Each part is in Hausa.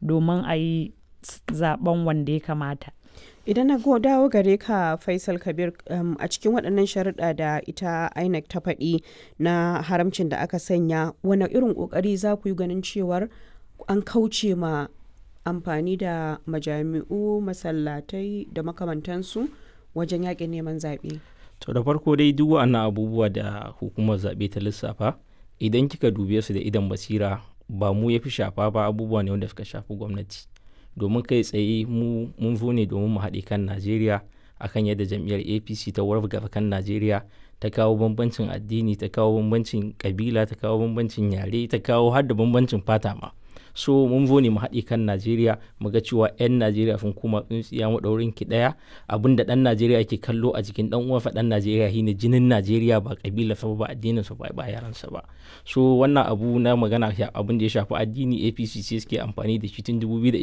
domin a yi zaben wanda ya kamata idan na dawo gare ka faisal kabir um, a cikin waɗannan sharuɗa da ita inec ta faɗi na haramcin da aka sanya wani irin ƙoƙari za ku yi ganin cewar an kauce ma amfani da majami'u masallatai da makamantansu wajen yaƙin neman zaɓe to da farko dai duk wa'annan abubuwa da hukumar zaɓe ta lissafa idan kika dube su da idan basira ba mu ya fi shafa ba abubuwa ne wanda suka shafi gwamnati domin kai tsaye mu mun zo ne domin mu haɗe kan najeriya akan yadda jam'iyyar apc ta wargaza kan najeriya ta kawo bambancin addini ta kawo bambancin kabila ta kawo bambancin yare ta kawo har da bambancin fata ma so mun zo ne mu haɗe kan najeriya mu ga cewa 'yan najeriya sun kuma tsintsiya maɗaurin ki ɗaya abin da ɗan najeriya ke kallo a jikin ɗan uwansa ɗan najeriya shine jinin najeriya ba kabila sa ba addinin sa ba ba yaransa ba so wannan abu na magana abin da ya shafi addini apc ce suke amfani da shi tun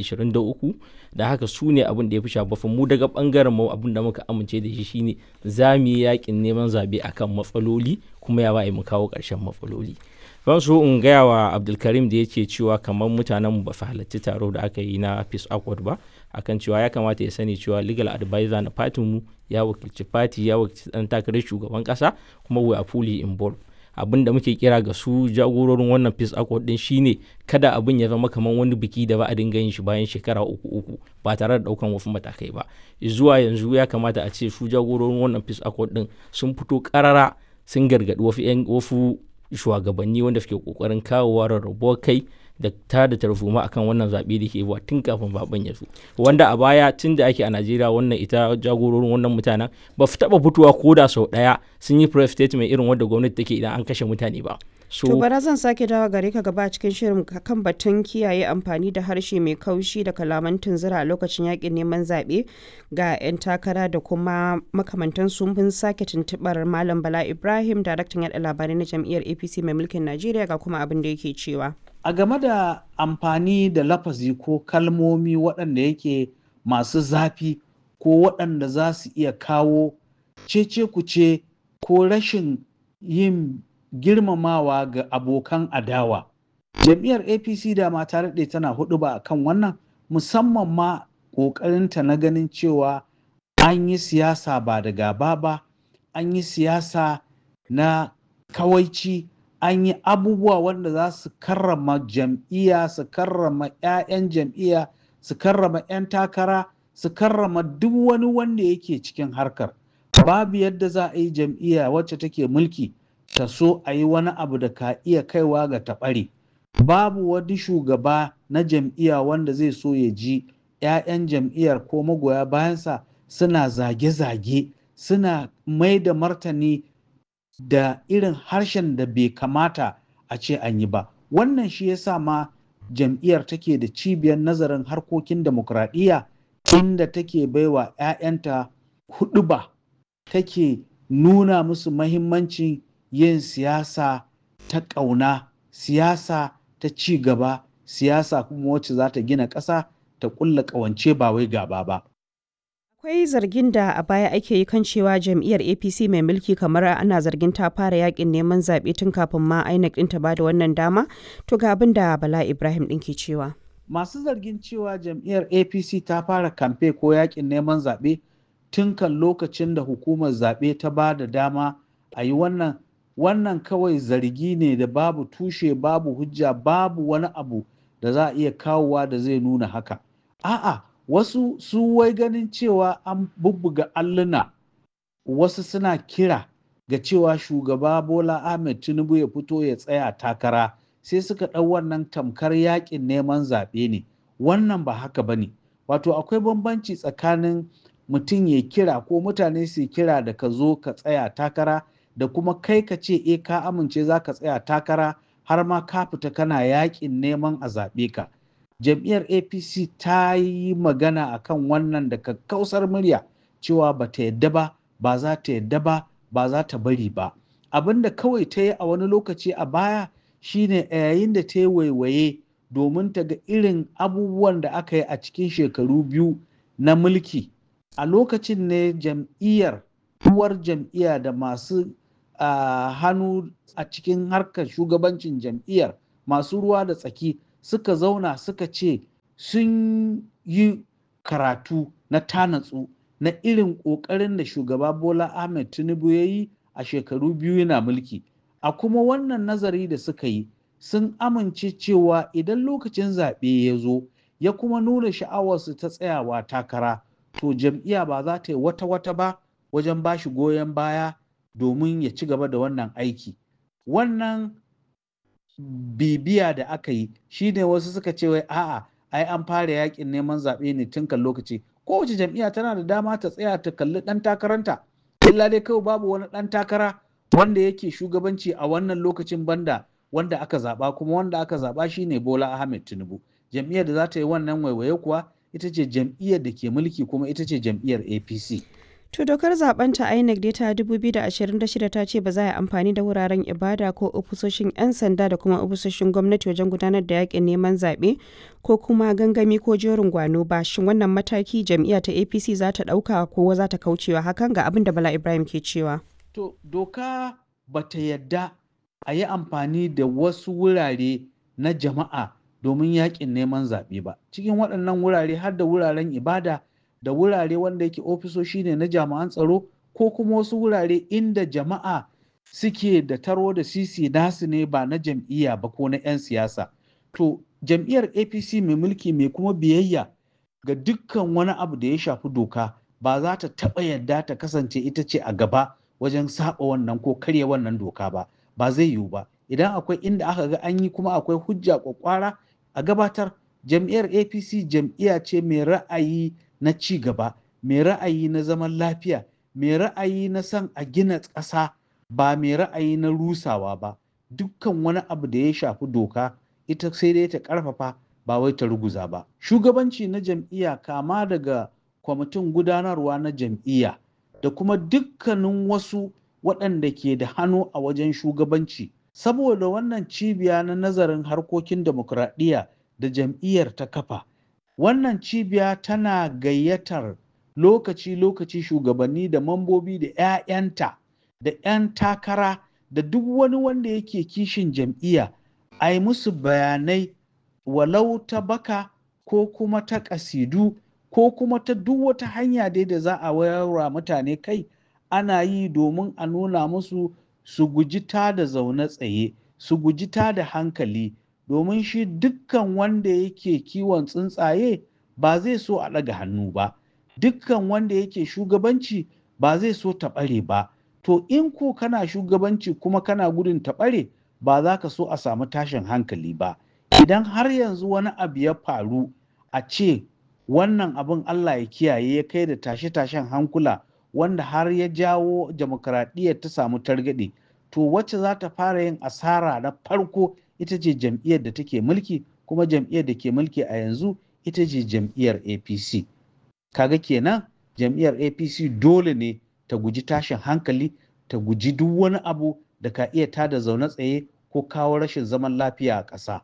2023 da haka su ne abin da ya fi shafa mu daga bangaren mu abin da muka amince da shi shine za mu yi yakin neman zabe akan matsaloli kuma ya ba mu kawo ƙarshen matsaloli ban so in gaya wa abdulkarim da yake cewa kamar mutanen ba su halarci taro da aka yi na peace accord ba akan cewa ya kamata ya sani cewa legal advisor na fatin mu ya wakilci fati ya wakilci dan takarar shugaban kasa kuma we are fully involved abin da muke kira ga su jagororin wannan peace accord din shine kada abin ya zama kamar wani biki da ba a dinga yin shi bayan shekara uku uku ba tare da daukan wasu matakai ba zuwa yanzu ya kamata a ce su jagororin wannan peace accord din sun fito karara sun gargadi wasu shugabanni wanda suke kokarin kawowa rarrabuwar kai da ta da tarzoma akan wannan zaɓe da ke wa tun kafin zaben ya zo wanda a baya tun da ake a najeriya wannan ita jagororin wannan mutanen ba su taɓa fitowa ko da sau ɗaya sun yi press statement irin wanda gwamnati take idan an kashe mutane ba so to bara zan sake dawo gare ka gaba cikin shirin kan batun kiyaye amfani da harshe mai kaushi da kalaman tunzura a lokacin yakin neman zaɓe ga 'yan takara da kuma makamantan sun sake tuntuɓar malam bala ibrahim daraktan yaɗa labarai na jam'iyyar apc mai mulkin najeriya ga kuma abin da yake cewa a game da amfani da lafazi ko kalmomi waɗanda yake masu zafi ko waɗanda za su iya kawo cece kuce ko rashin yin girmamawa ga abokan adawa jam'iyyar apc da ma ta daɗe tana hudu ba kan wannan musamman ma ƙoƙarinta na ganin cewa an yi siyasa ba da gaba ba an yi siyasa na kawaici an yi abubuwa wanda za su karrama jam'iyya su karrama 'ya'yan jam'iyya su karrama 'yan takara su karrama duk wani wanda yake cikin harkar babu yadda za a yi jam'iyya wacce take mulki ta so a yi wani abu da ka iya kaiwa ga taɓare babu wani shugaba na jam'iyya wanda zai so ya ji 'ya'yan jam'iyyar ko magoya bayansa suna zage-zage suna mai da martani da irin harshen da bai kamata a ce an yi ba wannan shi yasa ma jam'iyyar take da cibiyar nazarin harkokin demokradiyya inda take baiwa 'ya'yanta hudu ba take nuna musu mahimmancin yin siyasa ta ƙauna siyasa ta ci gaba siyasa kuma wacce za ta gina ƙasa ta ƙulla ƙawance ba wai gaba ba Akwai zargin da a baya ake yi kan cewa jam'iyyar APC mai mulki kamar ana zargin ta fara yakin neman zaɓe tun kafin ma INEC ɗin ta ba da wannan dama. To ga abin da Bala Ibrahim ɗin ke cewa. Masu zargin cewa jam'iyyar APC ta fara kamfe ko yakin neman zaɓe tun kan lokacin da hukumar zaɓe ta ba da dama a yi wannan wannan kawai zargi ne da babu tushe babu hujja babu wani abu da za a iya kawowa da zai nuna haka. A'a wasu su wai ganin cewa an bubbuga alluna wasu suna kira ga cewa shugaba bola ahmed tinubu ya fito ya tsaya takara sai suka ɗau wannan tamkar yakin neman zaɓe ne wannan ba haka ba ne wato akwai bambanci tsakanin mutum ya kira ko mutane su kira da ka zo ka tsaya takara da kuma kai ka ce e ka amince za ka tsaya takara har ma ka fita kana yakin neman a zaɓe ka jam'iyyar apc ta yi magana akan wannan da kakkausar murya cewa ba ta yadda ba ba za ta yadda ba ba za ta bari ba abin da kawai ta yi a wani lokaci a baya shine a yayin da ta yi waiwaye domin ta ga irin abubuwan da aka yi a cikin shekaru biyu na mulki a lokacin ne jam'iyyar uwar jam'iyya da masu uh, hannu a cikin harkar shugabancin jam'iyyar masu ruwa da tsaki suka zauna suka ce sun yi karatu na tanatsu na irin ƙoƙarin da shugaba Bola Ahmed Tinubu ya yi a shekaru biyu yana mulki. A kuma wannan nazari da suka yi sun amince cewa idan lokacin zaɓe ya zo ya kuma nuna sha'awarsu ta tsayawa takara to jam'iyya ba za ta yi wata-wata ba wajen ba shi goyon baya domin ya ci gaba da wannan aiki. Wannan bibiya da aka yi shi ne wasu suka ce wai a'a ai an fara yakin neman zaɓe ne tun kan lokaci kowace jam'iyya tana da dama ta tsaya ta kalli ɗan takaranta illa dai kawai babu wani ɗan takara wanda yake shugabanci a wannan lokacin banda wanda aka zaɓa kuma wanda aka zaɓa shine Bola Ahmed Tinubu jam'iyyar da za ta yi wannan waiwaye kuwa ita ce jam'iyyar da ke mulki kuma ita ce jam'iyyar APC. To dokar zaben ta INEC dai ta 2026 ta ce ba za a yi amfani da wuraren ibada ko ofisoshin 'yan sanda da kuma ofisoshin gwamnati wajen gudanar da yakin neman zaɓe ko kuma gangami ko jerin gwano ba shin wannan mataki jam'iyya ta APC za ta ɗauka ko za ta kaucewa hakan ga abin da Bala Ibrahim ke cewa. To doka ba ta yadda a yi amfani da wasu wurare na jama'a domin yakin neman zaɓe ba cikin waɗannan wurare har da wuraren ibada da wurare wanda yake ofisoshi ne na jami'an tsaro ko kuma wasu wurare inda jama'a suke da taro da sisi nasu ne ba na jam'iyya ba ko na 'yan siyasa to jam'iyyar apc mai mulki mai kuma biyayya ga dukkan wani abu da ya shafi doka ba za ta taɓa yadda ta kasance ita ce a gaba wajen saba wannan ko karya wannan doka ba ba zai yiwu ba idan akwai inda aka ga an yi kuma akwai hujja kwakwara a gabatar jam'iyyar apc jam'iyya ce mai ra'ayi na ci gaba mai ra'ayi na zaman lafiya mai ra'ayi na son a gina ƙasa ba mai ra'ayi na rusawa ba dukkan wani abu da ya shafi doka ita sai dai ta ƙarfafa ba wai ta ruguza ba shugabanci na jam'iyya kama daga kwamitin gudanarwa na jam'iyya da kuma dukkanin wasu waɗanda ke da hannu a wajen shugabanci saboda wannan cibiya na nazarin harkokin demokuraɗiyya da jam'iyyar ta kafa wannan cibiya tana gayyatar lokaci-lokaci shugabanni da mambobi da 'ya'yanta da 'yan takara da duk wani wanda yake kishin jam'iyya a yi musu bayanai walau ta baka ko kuma ta ƙasidu ko kuma ta duk wata hanya dai da za a wayarwa mutane kai ana yi domin a nuna musu su guji ta da zaune tsaye su guji ta da hankali domin shi dukkan wanda yake kiwon tsuntsaye ba zai so a ɗaga hannu ba dukkan wanda yake shugabanci ba zai so ta ɓare ba to in ko kana shugabanci kuma kana gudun ta ɓare ba za ka so a samu tashin hankali ba idan har yanzu wani abu ya faru a ce wannan abin Allah ya kiyaye ya kai da tashe-tashen hankula wanda har ya jawo demokradiyyar ta samu targaɗe to wacce za ta fara yin asara na farko ita ce jam'iyyar da take mulki kuma jam'iyyar da ke mulki a yanzu ita ce jam'iyyar apc kaga kenan jam'iyyar apc dole ne ta guji tashin hankali ta guji duk wani abu da ka iya tada zaune tsaye ko kawo rashin zaman lafiya a ƙasa.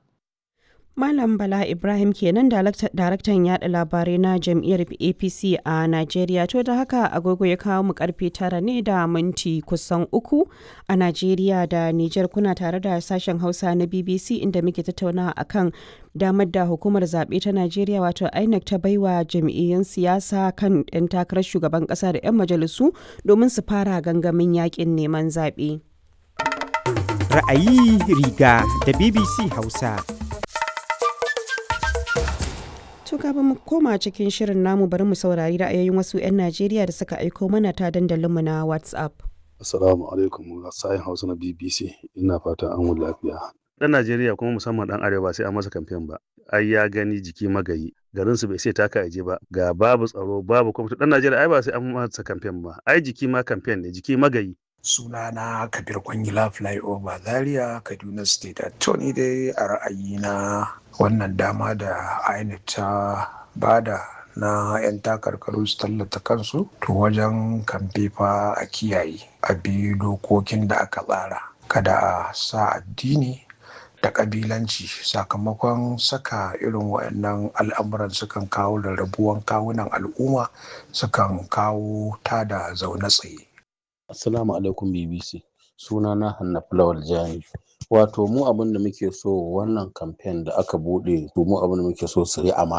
Malam Bala Ibrahim kenan daraktan yada labarai na jam'iyyar APC a Najeriya to da haka agogo ya kawo mu karfe tara ne da minti kusan uku a Najeriya da Nijar kuna tare da sashen Hausa na BBC inda muke tattaunawa akan damar da hukumar zaɓe ta Najeriya wato INEC ta baiwa jam'iyyun siyasa kan 'yan takarar shugaban ƙasa da 'yan majalisu domin su fara gangamin yakin neman zaɓe. Ra'ayi riga da BBC Hausa. To kafin mu koma cikin shirin namu bari mu saurari ra'ayoyin wasu 'yan Najeriya da suka aiko mana ta dandalinmu na WhatsApp. Assalamu alaikum sayin Hausa na BBC ina fatan an wuni lafiya. Dan Najeriya kuma musamman dan Arewa sai an masa kamfen ba. Ai ya gani jiki magayi. Garin su bai sai taka aje ba. Ga babu tsaro babu kuma dan Najeriya ai ba sai an masa kamfen ba. Ai jiki ma kamfen ne jiki magayi. sunana kabir kwangila flyover zaria kaduna state to ni dai a ra'ayina wannan dama da inec ta bada na 'yan takarkaru su tallata kansu to wajen kamfe fa a kiyaye a bi dokokin da aka tsara kada a sa addini da kabilanci sakamakon saka irin waɗannan al'amuran sukan kawo rarrabuwan kawunan al'umma sukan kawo tada zaune tsaye Assalamu alaikum BBC. Suna na Hanna Fulawal Jani. Wato mu abin da muke so wannan kamfen da aka bude to mu abin da muke so su yi amana.